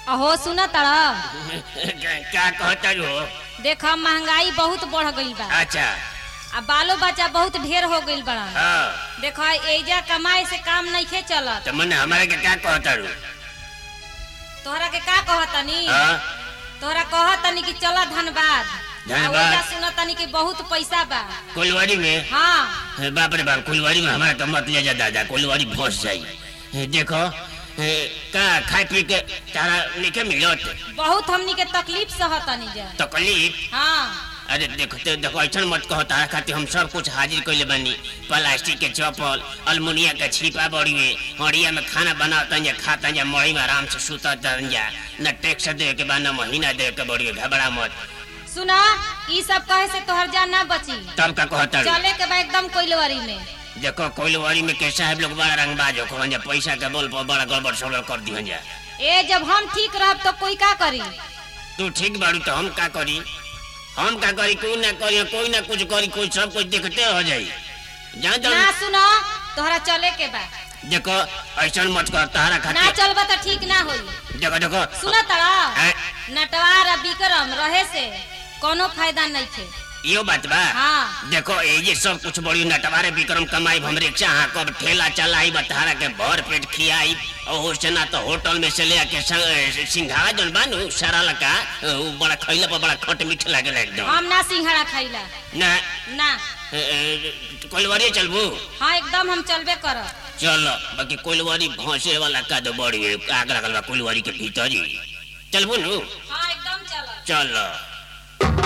अहो सुन तड़ा क्या कहता हो देख महंगाई बहुत बढ़ गईल बा अच्छा आ बालो बच्चा बहुत ढेर हो गईल बड़ा हाँ देख एजा कमाई से काम नइखे चलत तो मने हमारे के क्या कहता हो तोहरा के का कहतनी हाँ तोहरा कहतनी कि चल धनबाद धनबाद। सुनतनी कि बहुत पैसा बा कुलवाड़ी में हाँ हे, बाप रे बाप कुलवाड़ी में हमारा तो मत ले जा दादा कुलवाड़ी फंस जाई हे, देखो हे, का खाए पी के तारा निके मिलत बहुत हमनी के तकलीफ सहतनी जा तकलीफ हाँ अरे देखो तो देखो ऐसा मत कहो तारा खातिर हम सब कुछ हाजिर कैले बानी प्लास्टिक के चप्पल अलमुनिया के छिपा बड़ी में हड़िया में खाना बनाता जा खाता जा मड़ी में आराम से सुता जा न टैक्स दे के बा न महीना दे के बड़ी घबरा मत सुना ई सब कहे से तोहर जान ना बची तब का कहता चले के बा एकदम कोइलवारी में देखो कोइलवाड़ी में के साहब लोग बड़ा रंगबाज हो कहन जा पैसा के बोल पर बड़ा गड़बड़ सड़बड़ कर दिहन जा ए जब हम ठीक रहब तो कोई का करी तू ठीक बाड़ू तो हम का करी हम का करी कोई ना करी कोई ना कुछ करी कोई सब कुछ देखते हो जाई जान ना जान सुनो तोहरा चले के बा देखो ऐसा मत कर तारा ना खातिर चलबा तो ठीक ना होई देखो देखो सुना तड़ा हैं? नटवार आ विक्रम रहे से कोनो फायदा नहीं थे यो बात बा हाँ देखो ये ये सब कुछ बड़ी नटवारे विक्रम कमाई हम रिक्शा हाँ कब ठेला चलाई बतहारा के भर पेट खियाई और से ना तो होटल में से ले आके संग- सिंघाड़ा जन बानू सारा लका वो बड़ा खैला पर बड़ा खट मीठ लागेला एकदम हम ना सिंघाड़ा खाइला ना ना कोलवारी चलबू हाँ एकदम हम चलबे करब चलो बाकी कोलवारी भौसे वाला का तो बड़ी है, आग लगल बा कोलवारी के भीतर ही चलबू नु हाँ एकदम चलब चलो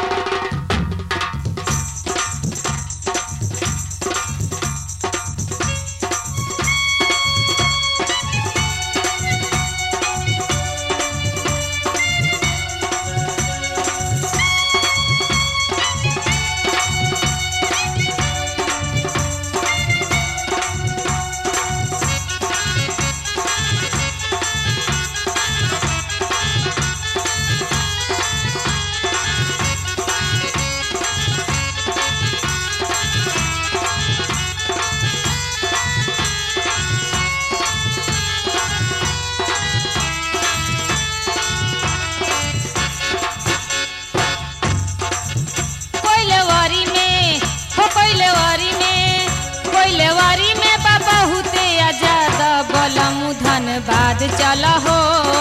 कोइलवारी में हो कोइलवारी में कोइलवारी में बा बहुते आजाद बलमु धनबाद चल हो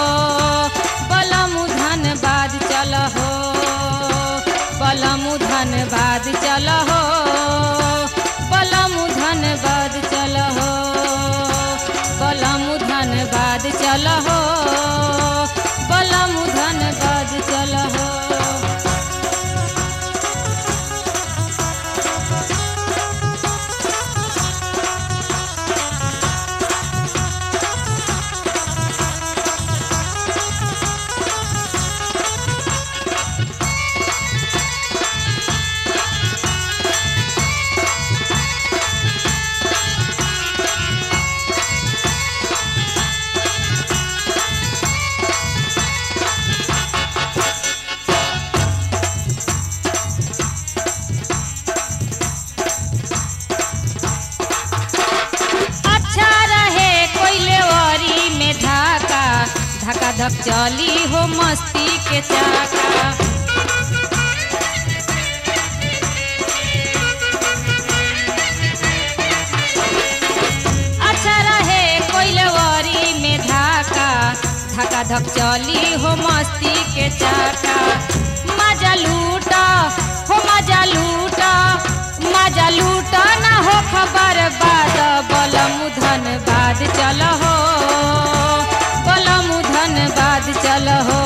बलमु धनबाद चल हो बलमु धनबाद चल हो बलमु धनबाद चल हो बलमु धनबाद चल हो बलमु धनबाद चल हो अच्छा रहे कोइलेवरी में धाका धका धक चली हो मस्ती के चाका अच्छा रहे कोइलेवरी में धाका धका धक चली हो मस्ती के चाका मजा लूटा हो मजा लूटा मजा लूटा ना हो खबर बाद बलमु धनबाद चल हो बलमु धनबाद चल हो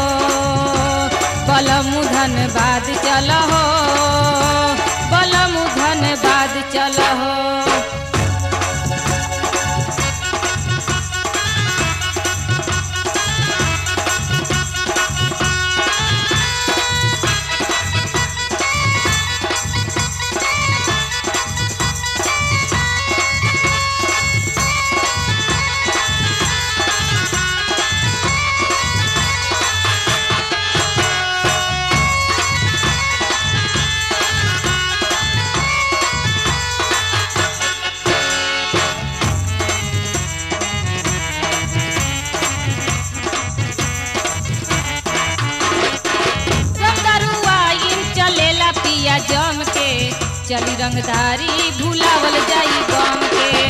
बलमु धनबाद चल हो बलमु धनबाद चल हो रंगदारी भुलावल जाई गम के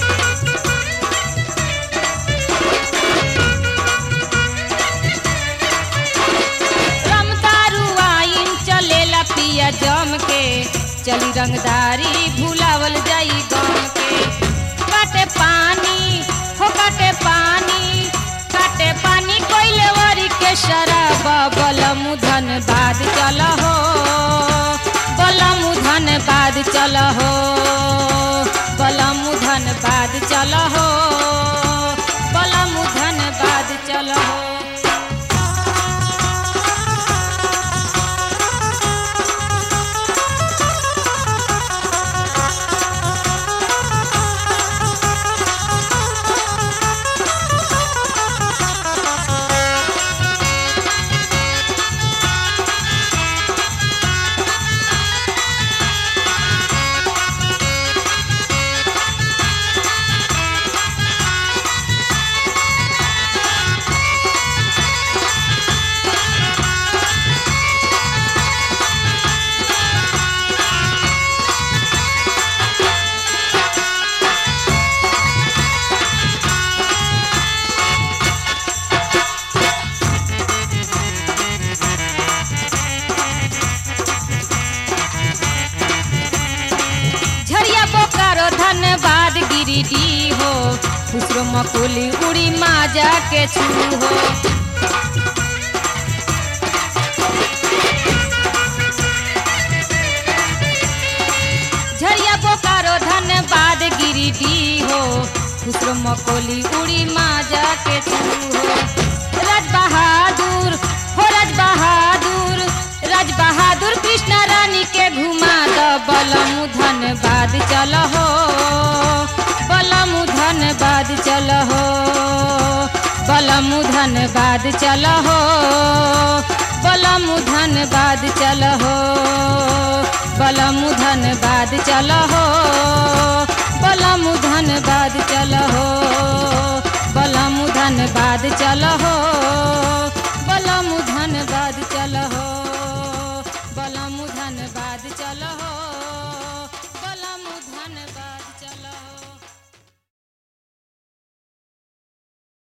रमदारू आइन चलेला पिया जम के चली रंगदारी भुलावल जाई गम के काटे पानी हो काटे पानी काटे पानी कोइले वरी के शराब बलम धन बाद चल हो बलम धन बाद चल हो बलम धन बाद चल हो बलम धन बाद चल हो झरिया बोकारो धनबाद गिरिडी हो खुसरो मकुली उड़ी माजा के छू हो झरिया बोकारो धनबाद गिरिडी हो खुसरो मकोली उड़ी माजा के छू हो राज बहादुर हो राज बहादुर राज बहादुर कृष्णा रानी के घुमा द बलम धनबाद चल हो बलम धनबाद चल हो बलम धनबाद चल हो बलम धनबाद चल हो बलम धनबाद चल हो बलम धनबाद चल हो बलम धनबाद चल हो